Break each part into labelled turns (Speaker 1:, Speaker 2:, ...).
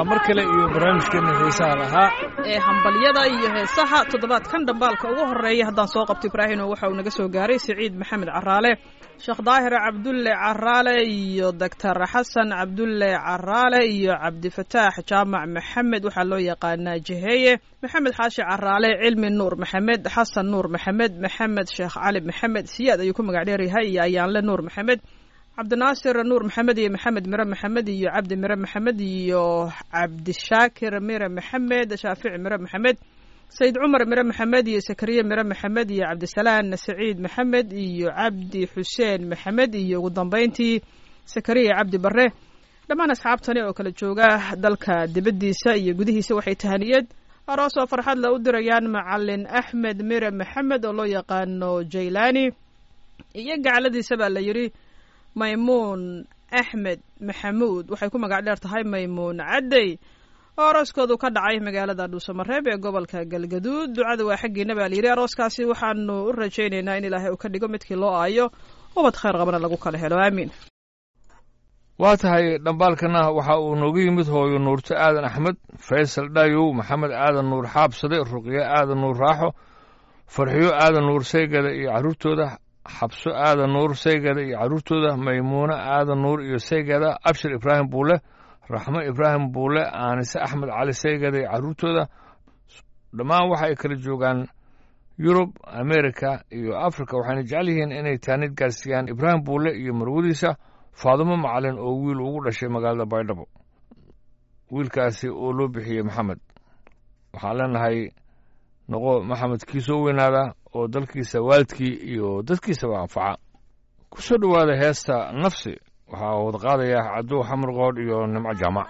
Speaker 1: waa mar kale iyo barnaamijkeena xiisaha lahaa
Speaker 2: ee hambalyada iyo heesaha toddobaadkan dhambaalka ugu horeeya haddaan soo qabto ibraahino waxa uu naga soo gaaray siciid maxamed caraale sheekh daahir cabdulle caraale iyo doctor xasan cabdulle caraale iyo cabdifataax jaamac maxamed waxaa loo yaqaanaa jeheeye maxamed xaashi caraale cilmi nuur maxamed xasan nuur maxamed maxamed sheekh cali maxamed siyaad ayuu ku magac dheeryahay iyo ayaanle nuur maxamed cabdinaasir nuur maxamed iyo maxamed mire maxamed iyo cabdi mire maxamed iyo cabdishaakir mire maxamed shaafici mire maxamed sayid cumar mire maxamed iyo sakariye mire maxamed iyo cabdisalaan saciid maxamed iyo cabdi xuseen maxamed iyo ugu dambeyntii sakariya cabdi bare dhammaan asxaabtani oo kala jooga dalka dibaddiisa iyo gudihiisa waxay tahaniyad aroos oo farxad la u dirayaan macalin axmed mire maxamed oo loo yaqaano jaylani iyo gacladiisa baa la yidhi maymuun axmed maxamuud waxay ku magac dheer tahay maymuun caddey oo arooskoodu ka dhacay magaalada dhuusamareeb ee gobolka galgaduud ducada waa xaggiina baa layidhi arooskaasi waxaanu u rajaynaynaa in ilaahay uu ka dhigo midkii loo aayo ubad khayr qabana lagu kala helo aamiin
Speaker 1: waa tahay dhambaalkana waxa uu noogu yimid hooyo nuurto aadan axmed faysal dhayow maxamed aadan nuur xaabsade ruqyo aadan nuur raaxo farxiyo aadan nuur saygada iyo carruurtooda xabso aadan nuur saygada iyo carruurtooda maymuuno aadan nuur iyo saygada abshir ibraahim buule raxmo ibraahim buule aanise axmed cali saygada iyo carruurtooda dhammaan waxa ay kala joogaan yurub amerika iyo afrika waxayna jecel yihiin inay taanid gaarsiiyaan ibraahim buule iyo marwadiisa faadumo macalin oo wiil ugu dhashay magaalada baydhabo wiilkaasi oo loo bixiyey maxamed waxaan leenahay noqo maxamed kii soo weynaada oo dalkiisa waalidkii iyo dadkiisaba anfaca ku soo dhowaada heesta nafsi waxaa wada qaadaya cadow xamar qoodh iyo nimco jaamac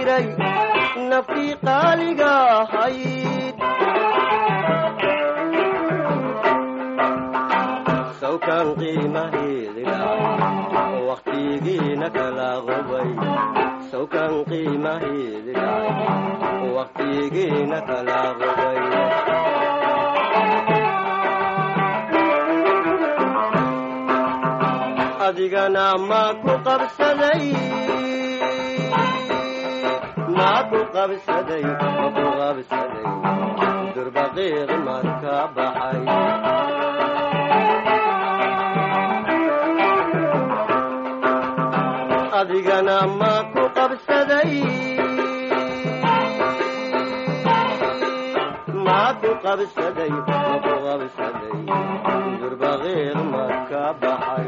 Speaker 3: naftii qaaliga ahayd waqtigeena kala qubay sawkan qiimaheedi dhacay waqtigeena kala qubay adigana ma ku qabsaday ma ku qabsaday ma ku qabsaday durbaqiiq marka baxay adigana ma ku qabsaday ma ku qabsaday ma ku qabsaday durbaqiiq marka baxay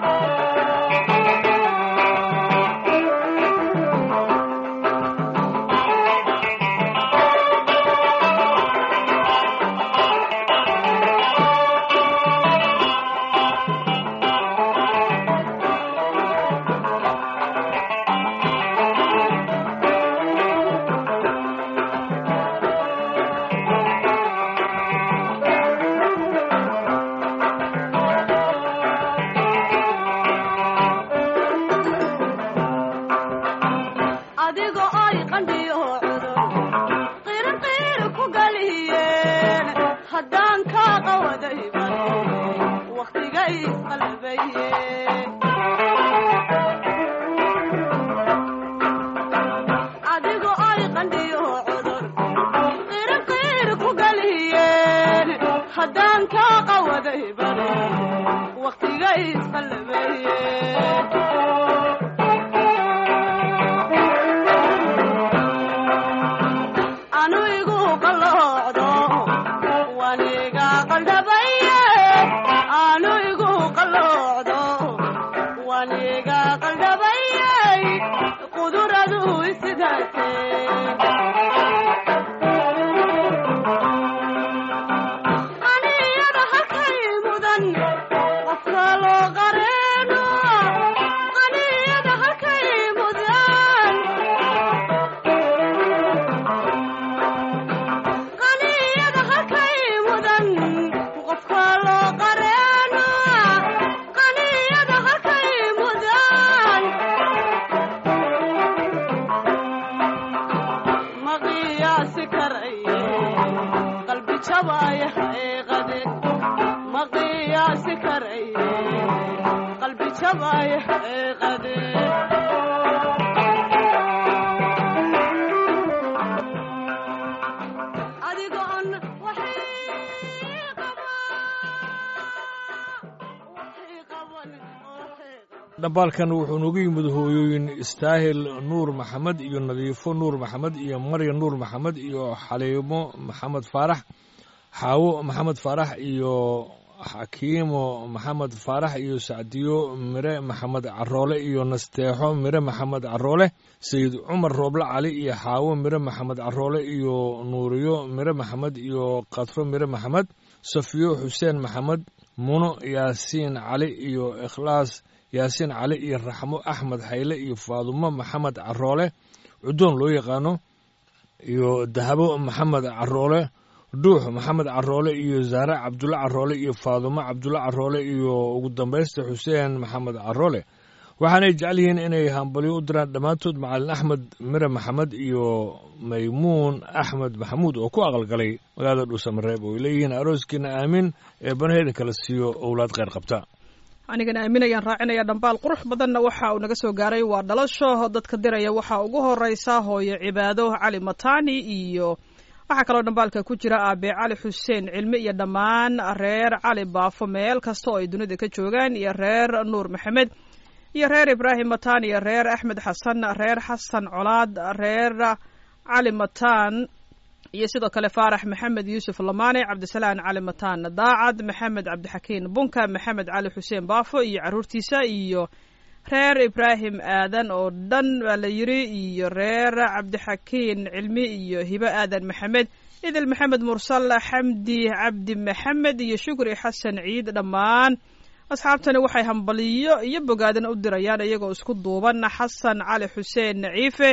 Speaker 4: adigo ay qandhiyo cudur qirin qiiri ku galiyeen haddaan kaa qawaday bari wakhtiga isqalbaye adigo ay qandhiyo cudur qirin qiiri ku galiyeen haddaan kaa qawaday bari wakhtiga isqalbaye anu igu qalloocdo waniga qaldhabaye anu igu qalloocdo waniga qaldhabaye quduradu isidaate aniyada halkay mudan qofka loo qareeno aniyada halkay mudan qaniyada halkay mudan qofka loo qareeno qaniyada halkay mudan ma qiyaasi karaye qalbi jabaya xaqiiqade ma qiyaasi karaye qalbi jabaya xaqiiqade adigoon waxay qaban
Speaker 1: dhambaalkan wuxuu noogu yimid hooyooyin istaahil nuur maxamed iyo nadiifo nuur maxamed iyo marya nuur maxamed iyo xaliimo maxamed faarax xaawo maxamed faarax iyo xakiimo maxamed faarax iyo sacdiyo mire maxamed caroole iyo nasteexo mire maxamed caroole sayid cumar rooble cali iyo xaawo mire maxamed caroole iyo nuuriyo mire maxamed iyo kadfo mire maxamed safiyo xuseen maxamed muno yaasiin cali iyo ikhlaas yaasiin cali iyo raxmo axmed hayle iyo faadumo maxamed caroole cudoon loo yaqaano iyo dahabo maxamed caroole dhuux maxamed caroole iyo zaare cabdulle caroole iyo faadumo cabdulle caroole iyo ugu dambaysta xuseen maxamed caroole waxaanay jecel yihiin inay hambalyo u diraan dhammaantood macalin axmed mire maxamed iyo maymuun axmed maxamuud oo ku aqalgalay magaalada dhuusamareeb oo ay leeyihiin arooskiina aamin ee banaheeda kala siiyo owlaad kheyr qabta
Speaker 2: anigana aaminayaan raacinaya dhambaal qurux badanna waxa uu naga soo gaaray waa dhalasho dadka diraya waxaa ugu horeysa hooyo cibaado cali matani iyo waxaa kaloo dhambaalka ku jira aabe cali xuseen cilmi iyo dhammaan reer cali baafo meel kasta oo ay dunida ka joogaan iyo reer nuur maxamed iyo reer ibraahim matan iyo reer axmed xasan reer xasan colaad reer cali matan iyo sidoo kale faarax maxamed yuusuf lamaane cabdisalaan cali mataan daacad maxamed cabdixakiin bunka maxamed cali xuseen baafo iyo caruurtiisa iyo reer ibraahim aadan oo dhan baa la yiri iyo reer cabdixakiin cilmi iyo hibo aadan maxamed idil maxamed mursal xamdi cabdi maxamed iyo shukri xasan ciid dhammaan asxaabtani waxay hambaliyo iyo bogaadan u dirayaan iyagoo isku duuban xasan cali xuseen ciife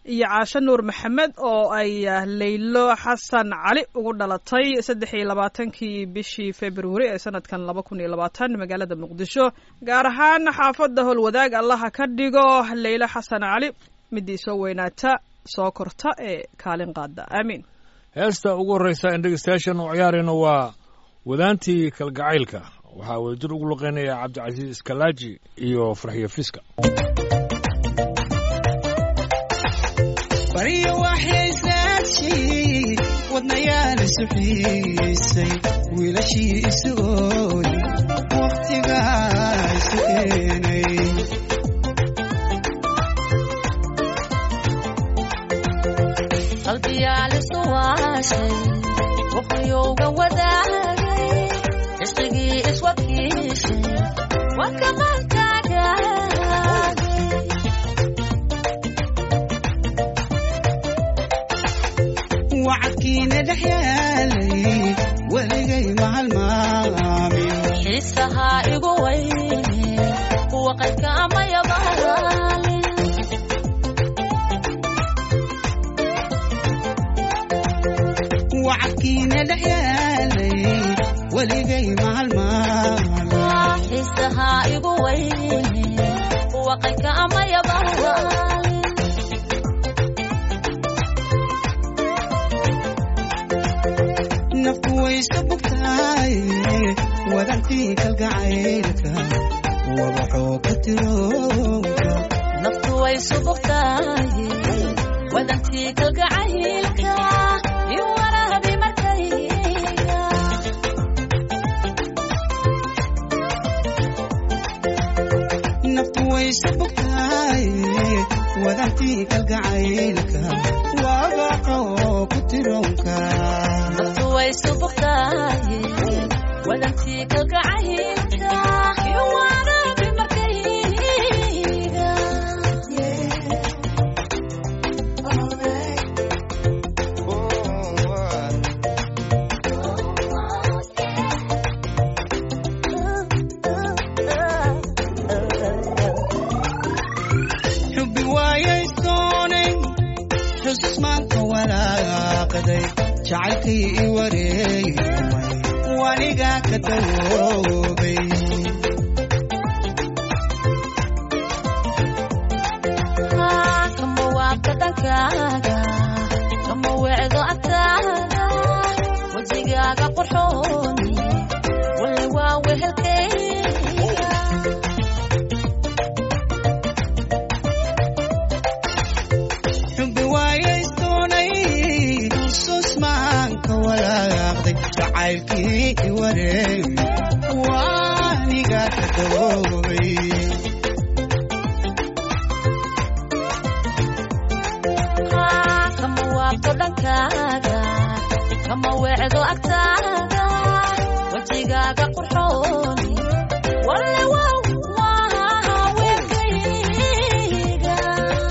Speaker 2: iyo caasho nuur maxamed oo ay leylo xasan cali ugu dhalatay saddex iyo labaatankii bishii februari ee sanadkan laba kun iyo labaatan magaalada muqdisho gaar ahaan xaafadda howlwadaag allaha ka dhigo leylo xasan cali midii soo weynaata soo korta ee kaalin qaada aamiin
Speaker 1: heesta ugu horreysa in dhegeystayaashan u ciyaarayno waa wadaantii kalgacaylka waxaa wadajir ugu luqeynaya cabdicasiis iskalaaji iyo farxiyo fiska
Speaker 5: baryo waxyaysaadshay wadnayaal isu xiisay wiilashii isugooy wakhtigaa isu keenay
Speaker 6: qalbiyaalisu waashay wuxuyuuga wadaagay cishqigii iswakiishay waa kamaankaagaagay
Speaker 5: wacadkiina dhex yaalay weligay mahalmaamin
Speaker 6: xiisahaa igu weyne kuwa qaydka amayabaalin
Speaker 5: wacadkiina dhex yaalay weligay mahalmaamin
Speaker 6: xiisahaa igu weyne kuwa qaydka amayabaalin
Speaker 5: nafku waysa bugtaay wadantii kalgacaylka wabaxoo ka tiroonka
Speaker 6: naftu way subugtahay wadantii kalgacaylka iyo warahabi markayga
Speaker 5: naftu waysa bugtaay wadantii kalgacaylka wabaxoo ku tiroonka
Speaker 6: naftu way subugtahay wadantii kalgacaylka iyo warahabi markayga
Speaker 5: xubbi waayaysoonay xusmaanka walaaqaday jacaylkii i wareegmay wanigaa ka dawoobay
Speaker 6: kama waabka dhankaaga kama weecdo agtaada wejigaaga qurxooni walla waa wehelkayga
Speaker 5: xubbi waayaysoonay susmaanka walaaqday jacaylkii i wareegmay wanigaa ka dawoobay
Speaker 6: kama waabto dhankaaga kama weecdo agtaada wejigaaga qurxooni walle waa waa weelkayga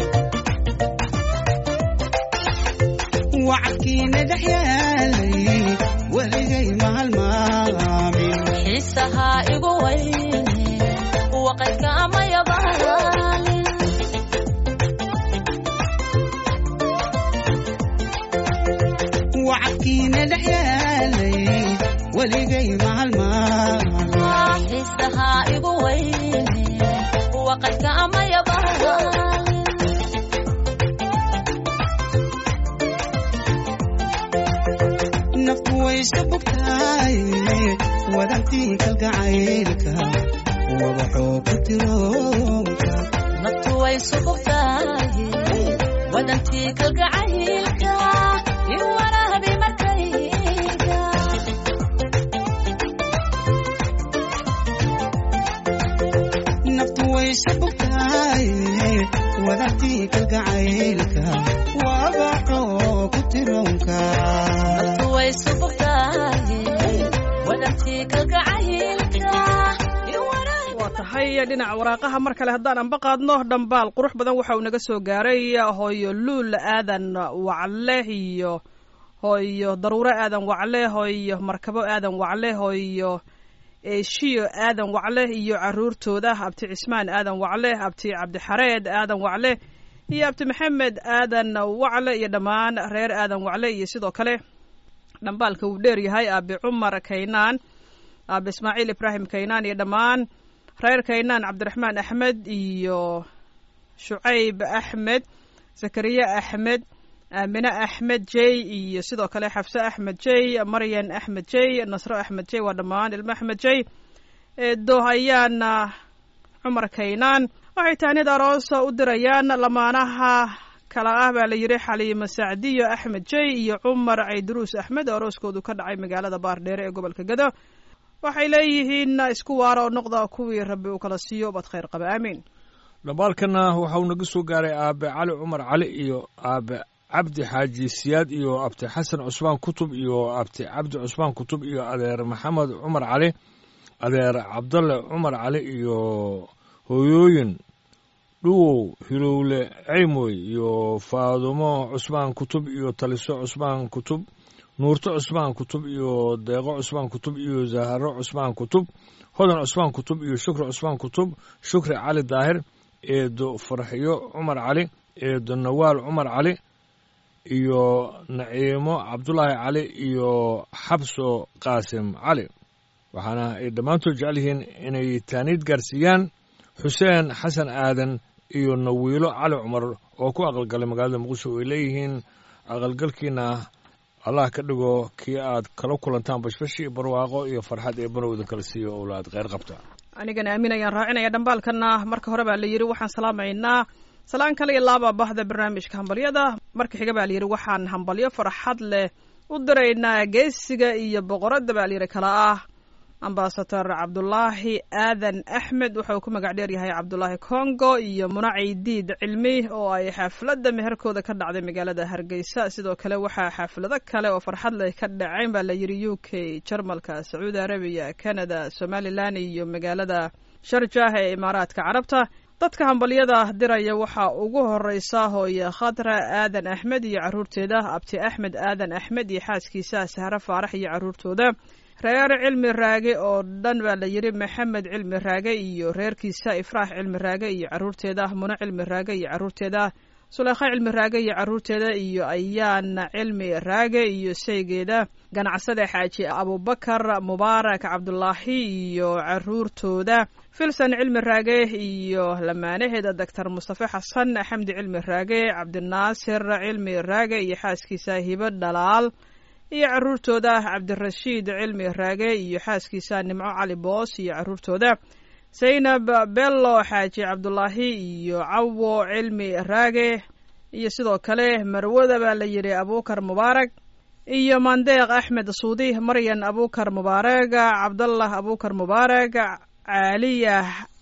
Speaker 5: wacadkiina dhex yaalay weligay mahalmaamin
Speaker 6: xiisahaa igu weyne kuwa qaydka amayabaalin
Speaker 5: wacadkiina dhex yaalay weligay mahalmaamin
Speaker 6: xiisahaa igu weyne kuwa qaydka amayabaalin
Speaker 5: naftu waysa bugtaay wadantii kalgacaylka wabaxoo ku tiroonka
Speaker 6: naftu way subugtahay wadantii kalgacaylka iyo warahabi markayga
Speaker 5: naftu waysa bugtahay wadantii kalgacaylka wabaxoo ku tiroonka
Speaker 6: naftu way subugtahay wadantii kalgacaylka iyo warahabi
Speaker 2: waa tahay dhinaca waraaqaha mar kale haddaan anba qaadno dhambaal qurux badan waxa uu naga soo gaaray hooyo luul aadan wacle iyo hooyo daruuro aadan wacle hooyo markabo aadan wacle hooyo eeshiyo aadan wacle iyo caruurtooda abti cismaan aadan wacle abti cabdixareed aadan wacle iyo abti maxamed aadan wacle iyo dhammaan reer aadan wacle iyo sidoo kale dhambaalka uu dheer yahay aabi cumar kaynaan aabi ismaaciil ibraahim kaynaan iyo dhammaan reer kaynaan cabdiraxmaan axmed iyo shucayb axmed zakariya axmed aamine axmed jey iyo sidoo kale xafse axmed jey maryan axmed jey nasro axmed jey waa dhammaan ilmo axmed jey eedo ayaana cumar kaynaan waxay tahnid aroosa u dirayaan lamaanaha kala ah baa la yidhi xaliimo sacdiyo axmed jey iyo cumar cayduruus axmed oo arooskoodu ka dhacay magaalada baardheere ee gobolka gado waxay leeyihiin isku waara oo noqda kuwii rabbi uu kala siiyo bad khayr qaba aamiin
Speaker 1: dhambaalkana waxauu naga soo gaaray aabe cali cumar cali iyo aabe cabdi xaaji siyaad iyo abti xasan cusmaan kutub iyo abti cabdi cusmaan kutub iyo adeer maxamed cumar cali adeer cabdalle cumar cali iyo hooyooyin dhuwow hilowle ceymoy iyo faadumo cusmaan kutub iyo taliso cusmaan kutub nuurto cusmaan kutub iyo deeqo cusmaan kutub iyo zaharo cusmaan kutub hodan cusmaan kutub iyo shukri cusmaan kutub shukri cali daahir eedo farxiyo cumar cali eedo nawaal cumar cali iyo naciimo cabdulaahi cali iyo xabso qaasim cali waxaana ay dhammaantood jecel yihiin inay taaniid gaarsiiyaan xuseen xasan aadan iyo nawiilo cali cumar oo ku aqalgalay magaalada muqdisho ay leeyihiin aqalgalkiina allah ka dhigo kii aad kala kulantaan bashbashi barwaaqo iyo farxad ee banowda kala siiyo owlaad kheyr qabta
Speaker 2: anigana aamin ayaan raacinaya dhambaalkana marka hore baa la yidhi waxaan salaamaynaa salaan kale iyo laaba bahda barnaamijka hambalyada marka xiga baa layidhi waxaan hambalyo farxad leh u diraynaa geesiga iyo boqoradda baa layidhi kala ah ambasador cabdulaahi aadan axmed waxa uu ku magac dheer yahay cabdulaahi congo iyo munacay diid cilmi oo ay xaafladda meherkooda ka dhacday magaalada hargeysa sidoo kale waxaa xaaflado kale oo farxad leh ka dhacayn baa la yidhi u k jarmalka sacuudi arabiya canada somalilan iyo magaalada sharjah ee imaaraadka carabta dadka hambalyada diraya waxaa ugu horeysa hooye khadra aadan axmed iyo caruurteeda abti axmed aadan axmed iyo xaaskiisa sahre faarax iyo caruurtooda reer cilmi raage oo dhan baa la yidhi maxamed cilmi raage iyo reerkiisa ifraax cilmi raage iyo caruurteeda muno cilmi raage iyo caruurteeda suleykha cilmi raage iyo caruurteeda iyo ayaana cilmi raage iyo saygeeda ganacsade xaaji abubakar mubaarak cabdulaahi iyo caruurtooda filson cilmi raage iyo lamaanaheeda doctor mustafe xasan xamdi cilmi raage cabdinaasir cilmi raage iyo xaaskiisa hibo dhalaal iyo caruurtooda cabdirashiid cilmi raage iyo xaaskiisa nimco cali boos iyo caruurtooda zaynab bello xaaji cabdulaahi iyo cawo cilmi raage iyo sidoo kale marwada baa la yidhi abukar mubaarak iyo mandeeq axmed suudi maryan abukar mubaarak cabdallah abukar mubaarak caaliya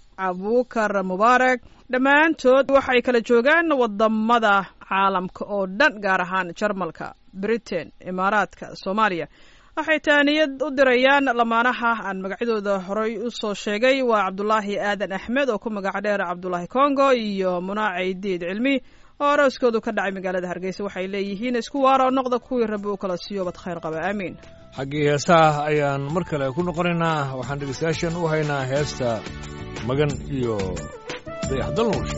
Speaker 2: abukar mubaarak dhammaantood waxay kala joogaan wadamada caalamka oo dhan gaar ahaan jarmalka britain imaaraadka soomaaliya waxay taaniyad u dirayaan lamaanaha aan magacyadooda horey u soo sheegay waa cabdulaahi aadan axmed oo ku magac dheer cabdulaahi congo iyo munaacay diid cilmi oo arooskoodu ka dhacay magaalada hargeysa waxay leeyihiin isku waara oo noqda kuwii rabbi uu kala siiyo bad khayr qaba aamiin
Speaker 1: xaggii heesaha ayaan mar kale ku noqonaynaa waxaan dhegeystayaashan u haynaa heesta magan iyo dayaxdal nuurshe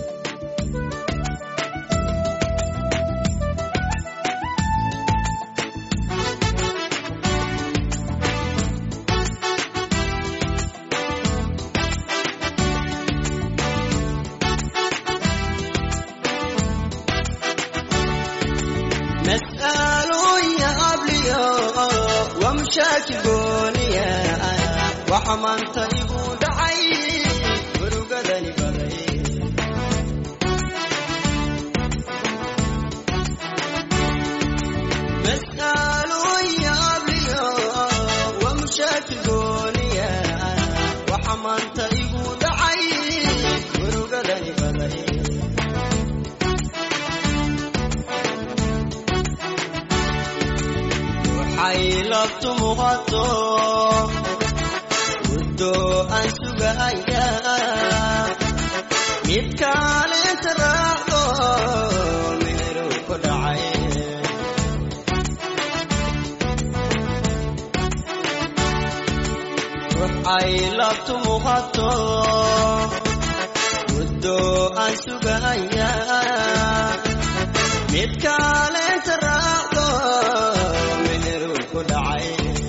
Speaker 3: waxa maanta igu dhacay murugadani baday mas'aalooyin abliyo waa mushaakil gooniya waxa maanta igu dhacay murugadani baday waxay labtu muuqato muddo aan sugaya mid kaalinta raacdo meeru ku dhacay waxay labtu muuqato muddo aan sugaya mid kaleenta raacdo meheru ku dhacay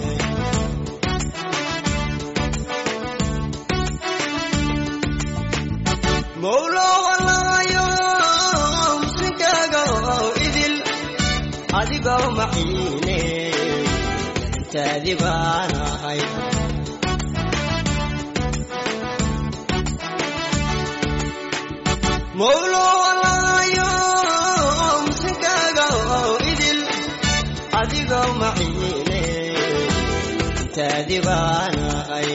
Speaker 3: mowlo walaayo muslinkaaga oo idil adigoo maciine intaadi baan ahay mowlo walaayo muslinkaaga oo idil adigoo maciine intaadi baan ahay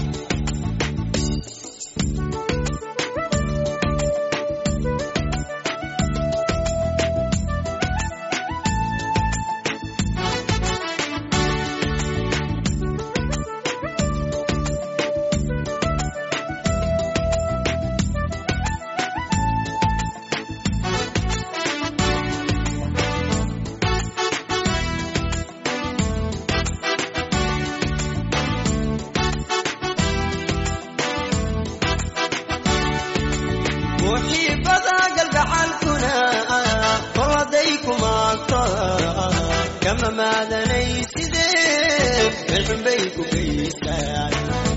Speaker 3: muxiibada galgacalkuna qoladay ku maagto kama maadanay sidee melxunbay ku geystaan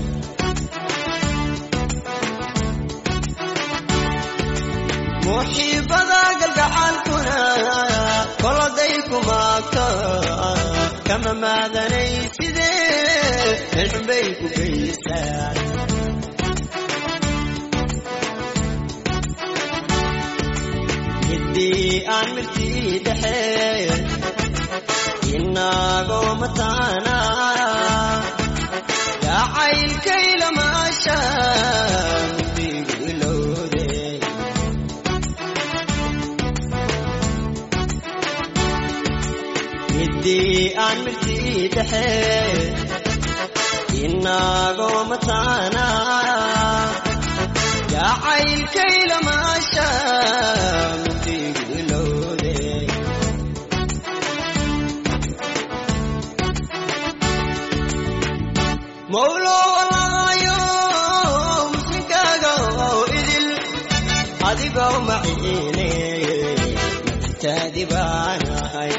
Speaker 3: muxiibada galgacalkuna qoladay ku maagto kama maadanay sidee melxunbay ku geystaan hiddii aan mirtii dhexe inagoo mataana jacaylkaylamaasha mugdigu ilowde hiddii aan mirtii dhexe inagoo mataana jacaylkaylamaasha mugdigu ilowde mowlo walaayo muslinkaaga oo idil adigoo maciine taadi baan ahay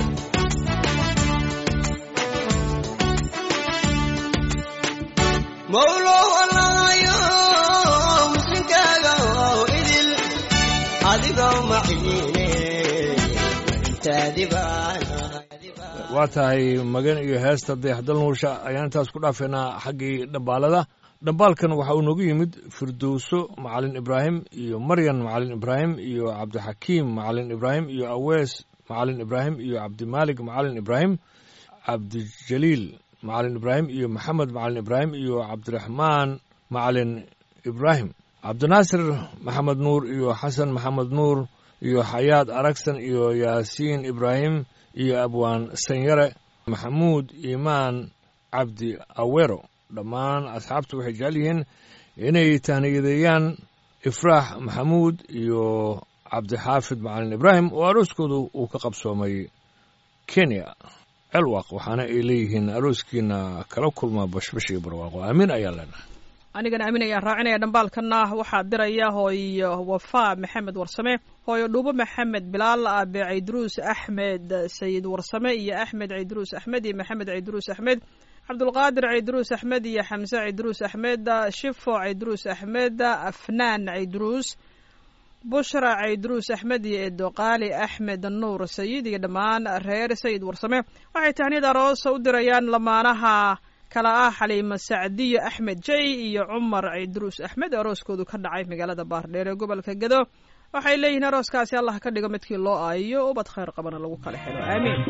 Speaker 3: mowlo walaayo muslinkaaga oo idil adigoo maciine taadi baan ahay
Speaker 1: waa tahay magan iyo heesta dayaxdal nuursha ayaan intaas ku dhaafaynaa xaggii dhambaalada dhambaalkan waxa uu noogu yimid firdowso macalin ibraahim iyo maryan macalin ibraahim iyo cabdixakiim macalin ibraahim iyo awees macalin ibraahim iyo cabdimaalig macalin ibraahim cabdijaliil macalin ibraahim iyo maxamed macalin ibraahim iyo cabdiraxmaan macalin ibraahim cabdinaasir maxamed nuur iyo xasan maxamed nuur iyo xayaad aragsan iyo yaasiin ibraahim iyo abwaan sanyare maxamuud iimaan cabdi awero dhammaan asxaabtu waxay jecel yihiin inay tahniyadeeyaan ifraax maxamuud iyo cabdixaafid macalin ibraahim oo arooskoodu uu ka qabsoomay kenya celwaq waxaana ay leeyihiin arooskiina kala kulma bashbash iyo barwaaqo aamin ayaa leenahay
Speaker 2: anigana aamin ayaan raacinaya dhambaalkana waxaa diraya hooyo wafaa maxamed warsame hooyo dhuubo maxamed bilaal aabe caydruus axmed sayid warsame iyo axmed caydruus axmed iyo maxamed caydruus axmed cabdulqaadir caydruus axmed iyo xamse caydruus axmed shifo caydruus axmed afnaan caydruus bushra caydruus axmed iyo edoqaali axmed nuur sayid iyo dhammaan reer sayid warsame waxay tahniyad aroosa u dirayaan lamaanaha kala ah xaliimo sacdiyo axmed jay iyo cumar caydruus axmed arooskoodu ka dhacay magaalada baardheer ee gobolka gado waxay leeyihiin arooskaasi allah ka dhigo midkii loo aayo ubad khayr qabana lagu kala helo aamiin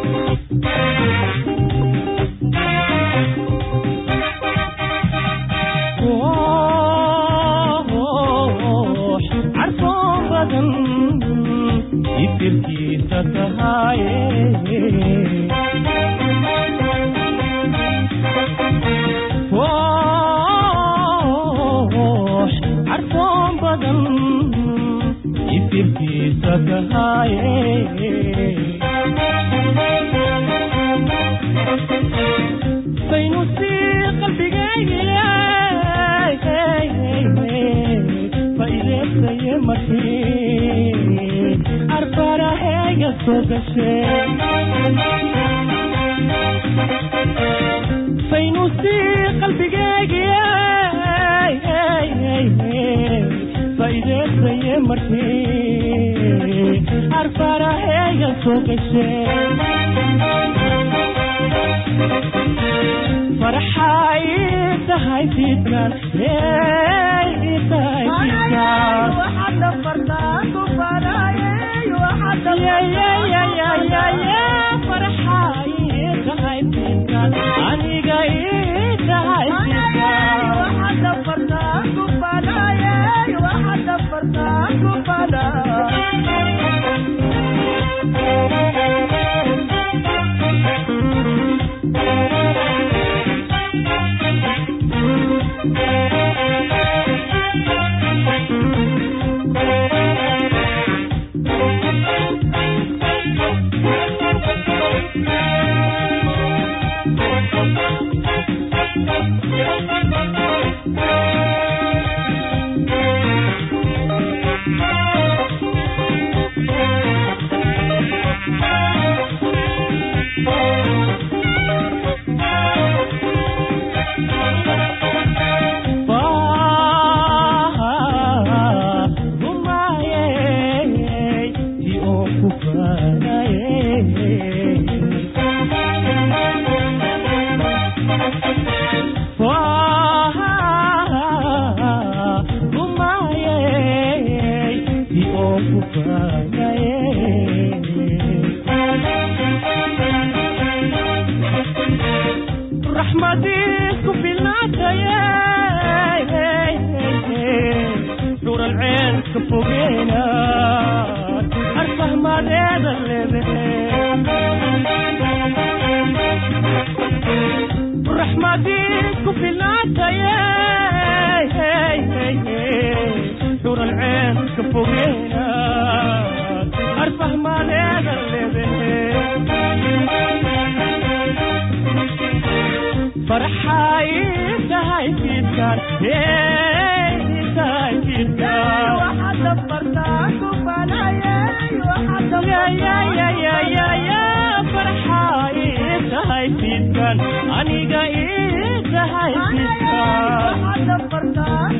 Speaker 7: carfoon badan ifirkiisa tahaaye carfoon badan ifirkiisa tahaaye saynu sii qalbigayga faideesaye markii arbarahe farahayga soo gashee faynuusii qalbigeygiye faa'iideysaye markii arfarahayga soo gashee farxay tahay fiidkan tahay fiidkan farxay tahay fiidkan aniga ii tahay fiidkan raxmadiisku filnaataye dhur alceen ka fogeyna arfahmadeeda leedahe raxmadiisku filnaataye dhur alceen ka fogeyna arfahmadeeda leedahe farxay tahay fiidkan tahay fiidkan farxay tahay fiidkan aniga ii tahay fiidkan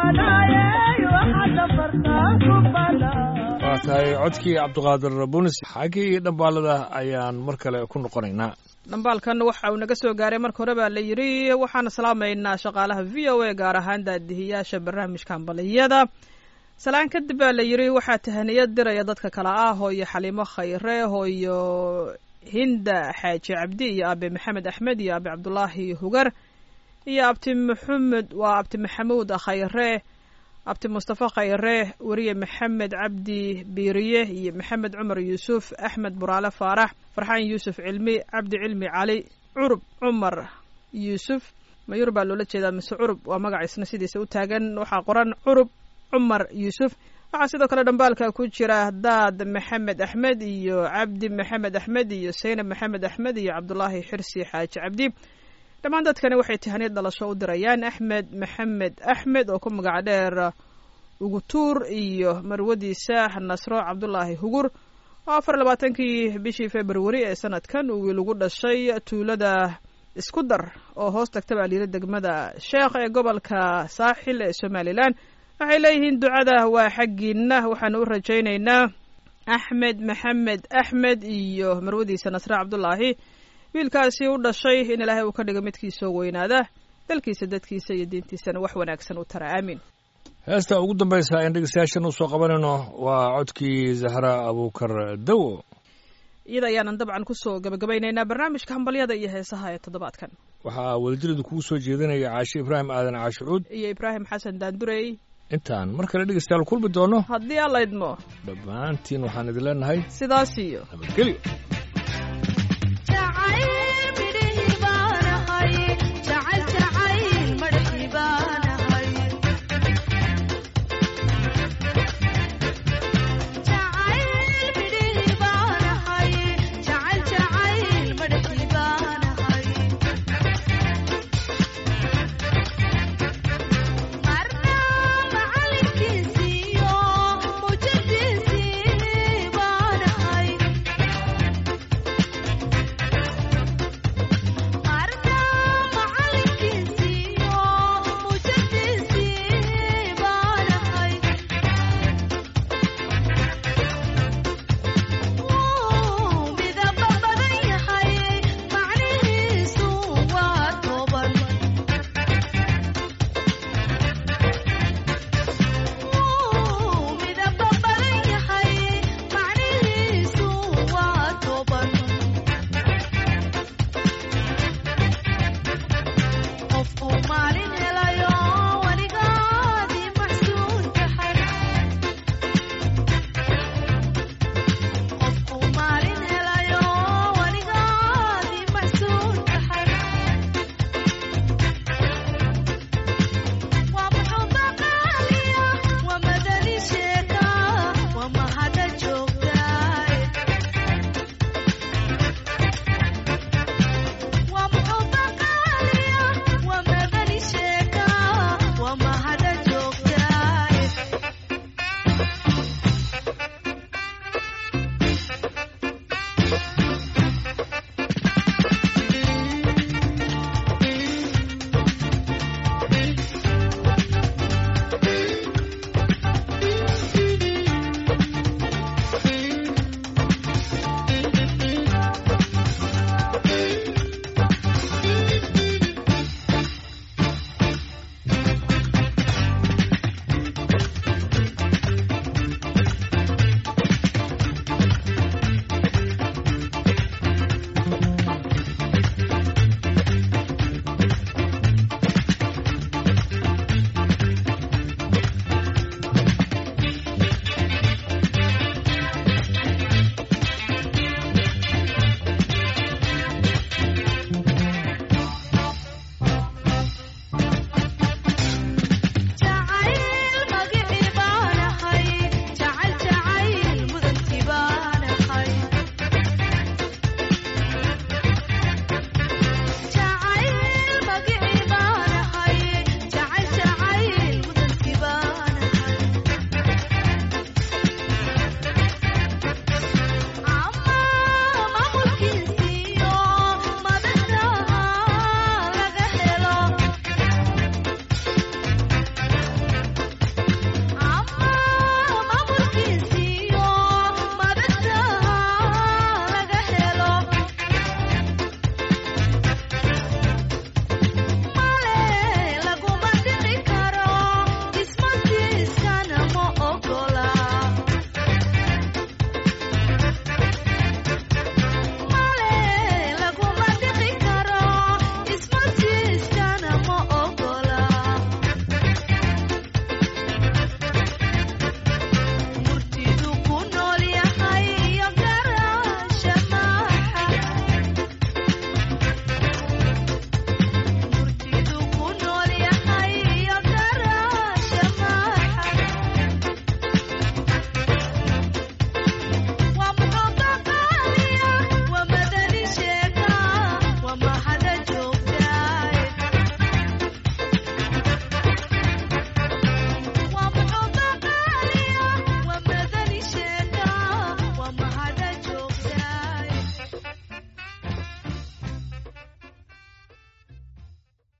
Speaker 1: waa tahay codkii cabdiqaadir bunis xaggii dhambaalada ayaan mar kale ku noqonaynaa
Speaker 2: dhambaalkan waxa uu naga soo gaaray marka hore baa la yidhi waxaan salaamaynaa shaqaalaha v o a gaar ahaan daadihiyaasha barnaamijka hambaliyada salaan kadib baa la yidhi waxaa tahaniyad diraya dadka kale ah hooyo xaliimo khayre hooyo hinda xaaji cabdi iyo aabe maxamed axmed iyo aabe cabdulaahi hugar iyo abti maxamed waa abti maxamuud khayre abti mustafa khayre weriye maxamed cabdi biiriye iyo maxamed cumar yuusuf axmed buraale faarax farxaan yuusuf cilmi cabdi cilmi cali curub cumar yuusuf mayur baa loola jeedaa mise curub waa magaciisna sidiisa u taagan waxaa qoran curub cumar yuusuf waxaa sidoo kale dhambaalka ku jira daad maxamed axmed iyo cabdi maxamed axmed iyo saynab maxamed axmed iyo cabdulaahi xirsi xaaji cabdi dhammaan dadkani waxay tahaniyad dhalasho u dirayaan axmed maxamed axmed oo ku magac dheer ugutuur iyo marwadiisa nasro cabdulaahi hugur oo afar labaatankii bishii februari ee sanadkan uu wiil ugu dhashay tuulada isku dar oo hoos tagta baa layidhi degmada sheekh ee gobolka saaxil ee somalilan waxay leeyihiin ducada waa xaggiina waxaanu u rajaynaynaa axmed maxamed axmed iyo marwadiisa nasre cabdulaahi wiilkaasi u dhashay in ilaahay uu ka dhigo midkiisoo weynaada dalkiisa dadkiisa iyo diintiisana wax wanaagsan u tara aamiin
Speaker 1: heesta ugu dambaysa aan dhegeystayaashan usoo qabanayno waa codkii zahra abuukar dawo
Speaker 2: iyada ayaanan dabcan kusoo gabagabaynaynaa barnaamijka hambalyada iyo heesaha ee toddobaadkan
Speaker 1: waxaa wadajiradu kugu soo jeedinaya caashe ibraahim aadan caashucuud
Speaker 2: iyo ibraahim xasan daandurey
Speaker 1: intaan mar kale dhegeystayaal kulmi doono
Speaker 2: haddii alla idmo
Speaker 1: dhammaantiin waxaan idin leenahay
Speaker 2: sidaas iyo
Speaker 1: nabadgelyo